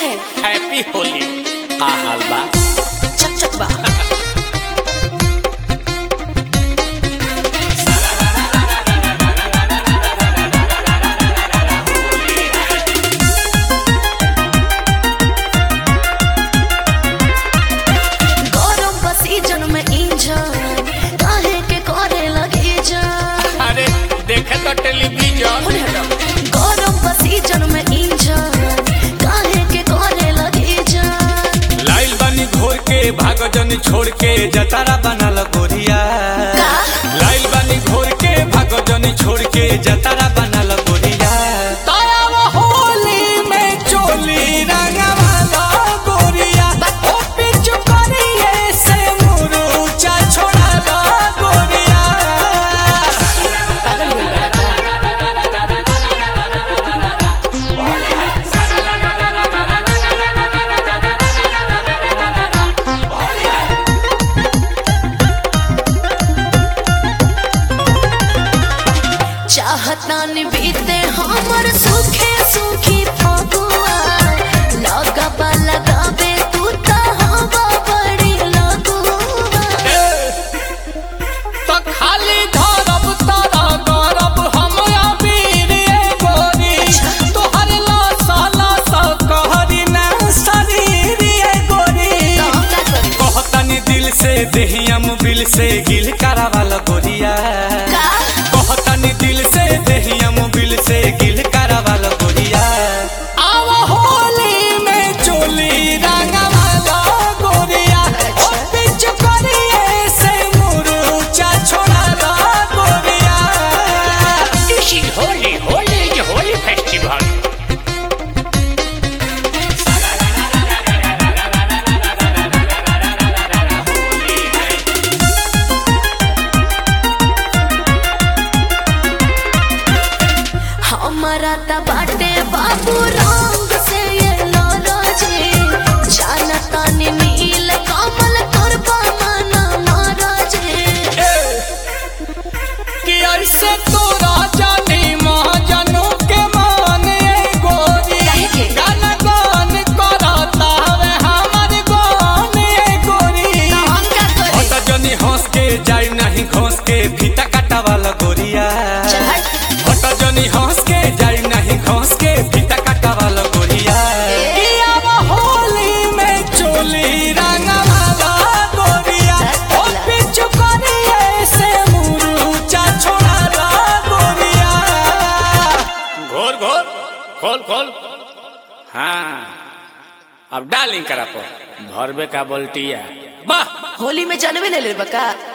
है हैप्पी होली का हाल बा चक चक बा गरम बा सीजन में इंजन काहे के करे लगी जान अरे देखे तो टेलीविजन बोले हटो गरम बा सीजन में इंजन काहे के करे लगी जान लाइल बानी घोर के भाग जनी छोड़ के जतारा बनल गोरिया का लाइल बानी घोर के भाग जनी छोड़ के जतारा बनल गोरिया तारा होली में चोली रंगवाला गोरिया ओ पिचु करिए से मुरुचा छोड़ाला गोरिया पागल हो गया चाहता बीते हमर सुखे सुखी फगुआ लगबा लगाबे तू त हवा बड़ी लगुआ तो खाली धरब तारा गरब हमरा वीर ए गोरी तोहर लाशा लाशा कहरी ना शरीर ए गोरी तो हम का करी कहतनी दिल से देहिया मुबिल से गिल करावाला गोरिया का कहतनी दिल से देहिया मुबिल से गिल करावाला गोरिया आव होली में चोली रंगवाला गोरिया ओ पिच करिए से मुरुचा छोड़ाला गोरिया This is Holy, Holy is a holy festival. हमारा त बाटे बाबू रंग से ये नाराजी जानता नी नील कमल करबा मना महाराजी कि ऐसे तोरा जानी महाजनू के माने गोरी काहे के? गाना गान करता हवे हमर गाने गोरी तो हम का करी ओटा जनी हंस के जाई नहीं घोंस के फीता काटा वाला गोरिया चल हट ओटा जनी हंस के जाई नहीं घोंस के फीता काटा वाला गोरिया ए। कि अब होली में चोली रंगा वाला गोरिया ओ पिछु करिए से मुरुचा छोड़ा गोरिया घोर घोर खोल खोल हाँ अब डालिंग करा पर भरबे का बोल्टिया वाह होली में जानवे ले ले बका